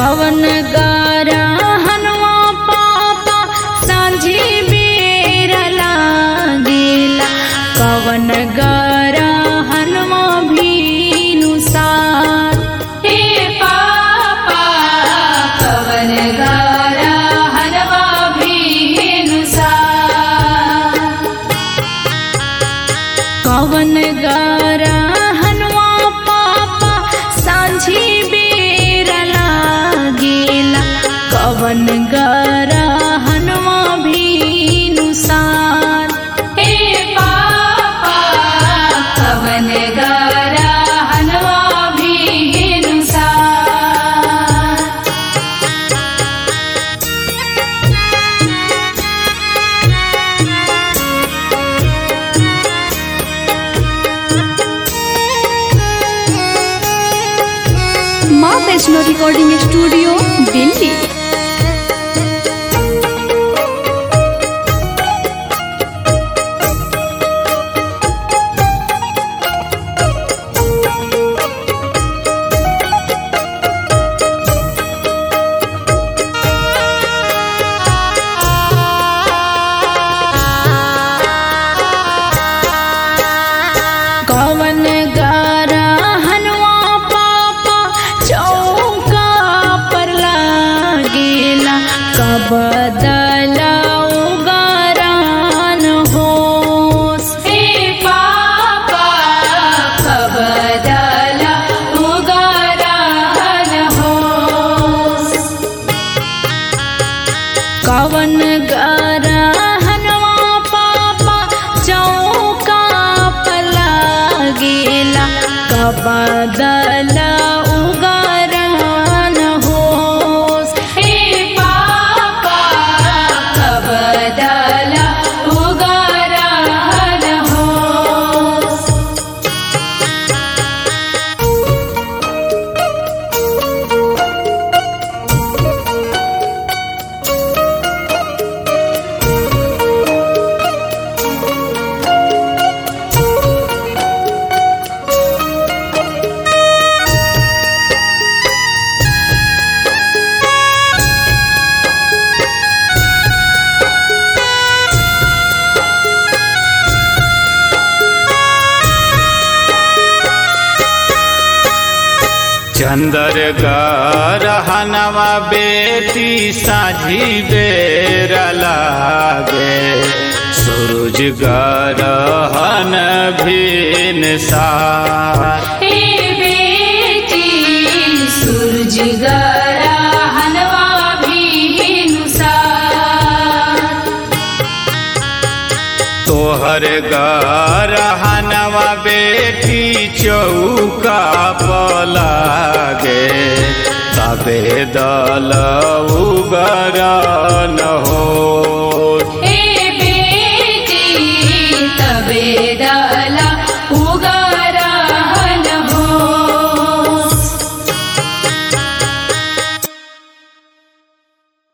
कवन गारा हनवा पापा सांझी बेर लागेला कवन गारा हनवा भीनु साथ हे पापा कवन गारा हनवा भीनु साथ कवन गारा हनवा पापा सांझी बेर लागेला कवन गारा हनवा भीनु साथ हे पापा कवन गारा हनवा भीनु साथ माँ वैष्णो रिकॉर्डिंग स्टूडियो दिल्ली कवन गारा हनवा पापा चौका पर लागेला कब दलाऊ गारान होस हे पापा कब दलाऊ गारान होस कवन गारा हनवा पापा चौका पला गेला कबदला उगारन होस हे पापा कबदला उगारन होस चंदर गरहनवा बेटी साझी बेर लागे सूरज गरहन भिन सार हे बेटी सूरज गरा हनवा भीनुसार तोहर गरहनवा बेटी चौका पलागे तबे दल उगर